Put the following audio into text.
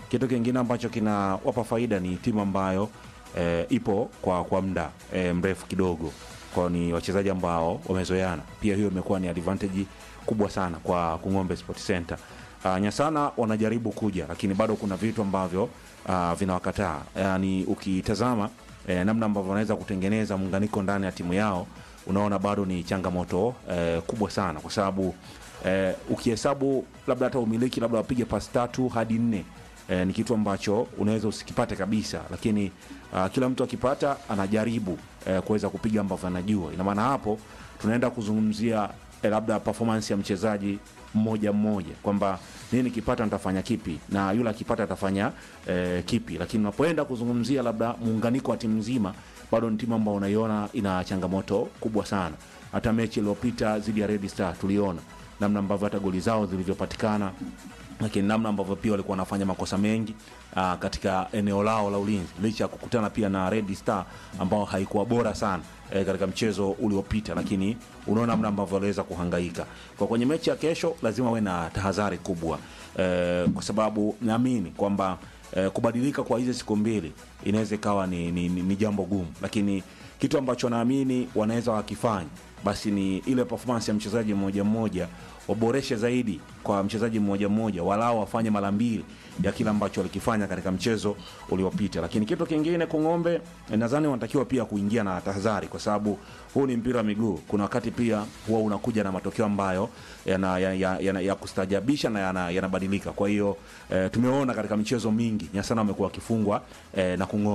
Kitu kingine ambacho kinawapa faida ni timu ambayo e, ipo kwa kwa muda e, mrefu kidogo, kwa ni wachezaji ambao wamezoeana. Pia hiyo imekuwa ni advantage kubwa sana kwa Kung'ombe Sport Center. Uh, Nyasana wanajaribu kuja, lakini bado kuna vitu ambavyo uh, vinawakataa. Yani ukitazama eh, namna ambavyo wanaweza kutengeneza muunganiko ndani ya timu yao, unaona bado ni changamoto eh, kubwa sana, kwa sababu eh, ukihesabu labda hata umiliki labda wapige pasi tatu hadi nne eh, ni kitu ambacho unaweza usikipate kabisa, lakini uh, kila mtu akipata anajaribu eh, kuweza kupiga ambavyo anajua. Ina maana hapo tunaenda kuzungumzia eh, labda performance ya mchezaji mmoja mmoja kwamba nini nikipata nitafanya kipi na yule akipata atafanya eh, kipi, lakini unapoenda kuzungumzia labda muunganiko wa timu nzima, bado ni timu ambayo unaiona ina changamoto kubwa sana. Hata mechi iliyopita dhidi ya Red Star tuliona namna ambavyo hata goli zao zilivyopatikana lakini namna ambavyo pia walikuwa wanafanya makosa mengi aa, katika eneo lao la ulinzi licha ya kukutana pia na Red Star ambao haikuwa bora sana e, katika mchezo uliopita, lakini unaona namna ambavyo waliweza kuhangaika. Kwa kwenye mechi ya kesho lazima uwe na tahadhari kubwa e, kwa sababu naamini kwamba e, kubadilika kwa hizi siku mbili inaweza ikawa ni, ni, ni, ni jambo gumu, lakini kitu ambacho naamini wanaweza wakifanya basi ni ile performance ya mchezaji mmoja mmoja waboreshe zaidi kwa mchezaji mmoja mmoja, walau wafanye mara mbili ya kile ambacho walikifanya katika mchezo uliopita. Lakini kitu kingine, Kung'ombe nadhani wanatakiwa pia kuingia na tahadhari, kwa sababu huu ni mpira wa miguu. Kuna wakati pia huwa unakuja na matokeo ambayo yana, ya, ya, ya, ya kustajabisha na yana- yanabadilika. Kwa hiyo eh, tumeona katika michezo mingi Nyasana wamekuwa wakifungwa eh, na Kung'ombe